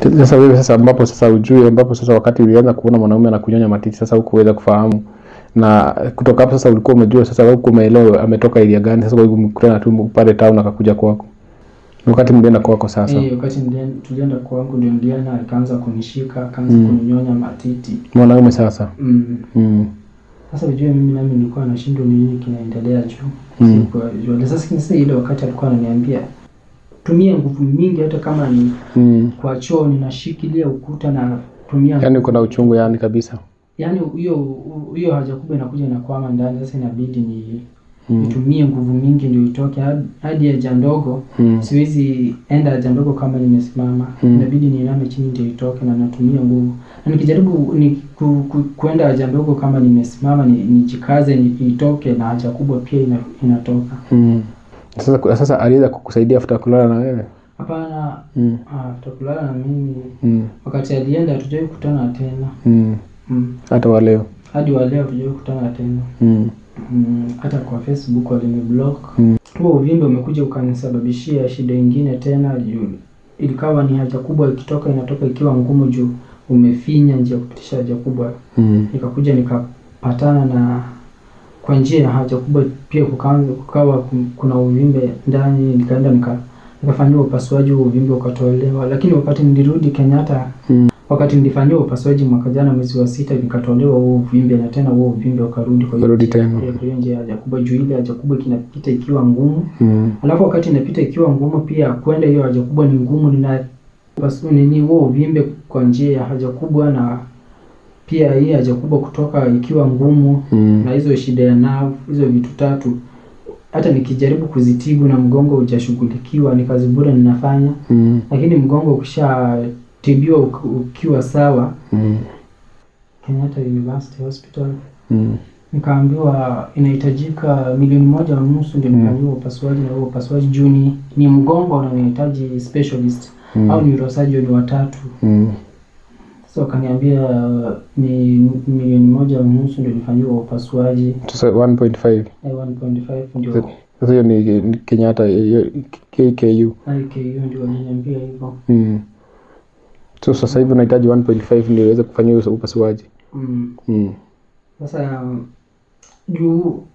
Sasa wewe sasa ambapo sasa ujue ambapo sasa wakati ulianza kuona mwanaume anakunyonya matiti sasa hukuweza kufahamu na kutoka hapo sasa ulikuwa umejua sasa huku umeelewa ametoka area gani sasa kwa hivyo mkutana tu pale town akakuja kwako. Ni wakati mlienda kwako sasa. Eh, wakati nilien- tulienda kwangu ndio Ndiana akaanza kunishika akaanza Mm. kuninyonya matiti Mwanaume sasa. mm. Mm. Sasa ujue mimi nami nilikuwa nashindwa ni nini kinaendelea juu Mm. Sikuwa jua. Sasa sasa ile wakati alikuwa ananiambia tumia nguvu mingi hata kama ni Mm. kwa choo ninashikilia ukuta na tumia Yaani uko na uchungu yani kabisa. yaani hiyo hiyo haja kubwa inakuja inakwama ndani sasa inabidi ni Mm. nitumie nguvu mingi ndio itoke hadi- hadi haja ndogo Mm. siwezi enda haja ndogo kama nimesimama Mm. inabidi niiname chini ndio itoke na natumia nguvu na nikijaribu ni ku, ku, kuenda haja ndogo kama nimesimama ni- nijikaze ni, itoke na haja kubwa pia ina, inatoka Mm. Sasa sasa aliweza kukusaidia after kulala na wewe? hapana Mm. ah, tutakulala na mimi Mm. wakati alienda hatujawai kutana tena Mm. mm. Hata wa leo. hadi wa leo hatujawai kutana tena Mm. mm. hata kwa facebook waliniblock Mm. huo uvimbe umekuja ukanisababishia shida ingine tena juu ilikawa ni haja kubwa ikitoka inatoka ikiwa ngumu juu umefinya njia ya kupitisha haja kubwa Mm. nikakuja nikapatana na kwa njia ya haja kubwa pia kukaanza kukawa kum- kuna uvimbe ndani nikaenda nika nikafanyiwa upasuaji huo uvimbe ukatolewa lakini wakati nilirudi Kenyatta Mm. wakati nilifanyiwa upasuaji mwaka jana mwezi wa sita nikatolewa huo uvimbe na tena huo uvimbe ukarudi kwa hiyo Ukarudi njia- tena. kwa hiyo njia ya haja kubwa juu ile haja kubwa kinapita ikiwa ngumu Mm. alafu wakati inapita ikiwa ngumu pia kwenda hiyo haja kubwa ni ngumu nina pasu nini huo uvimbe kwa njia ya haja kubwa na pia hii haja kubwa kutoka ikiwa ngumu Mm. na hizo shida ya nerve hizo vitu tatu hata nikijaribu kuzitibu na mgongo hujashughulikiwa ni kazi bure ninafanya Mm. lakini mgongo ukishatibiwa uk- ukiwa sawa Mm. Kenyatta University Hospital Mm. nikaambiwa inahitajika milioni moja na nusu ndio nifanyiwa upasuaji na huo upasuaji juu ni, ni mgongo unahitaji specialist Mm. au neurosurgeon watatu Mm. sasa wakaniambia uh, ni milioni moja na nusu ndio nifanyiwa upasuaji Sasa 1.5. eh, 1.5 ndio Sasa hiyo ni ni Kenyatta hiyo KKU. IKU ndio waliniambia hivyo Mm. So sasa hivi unahitaji 1.5 ndio uweze kufanyia hiyo upasuaji. mm. Mm. Sasa juu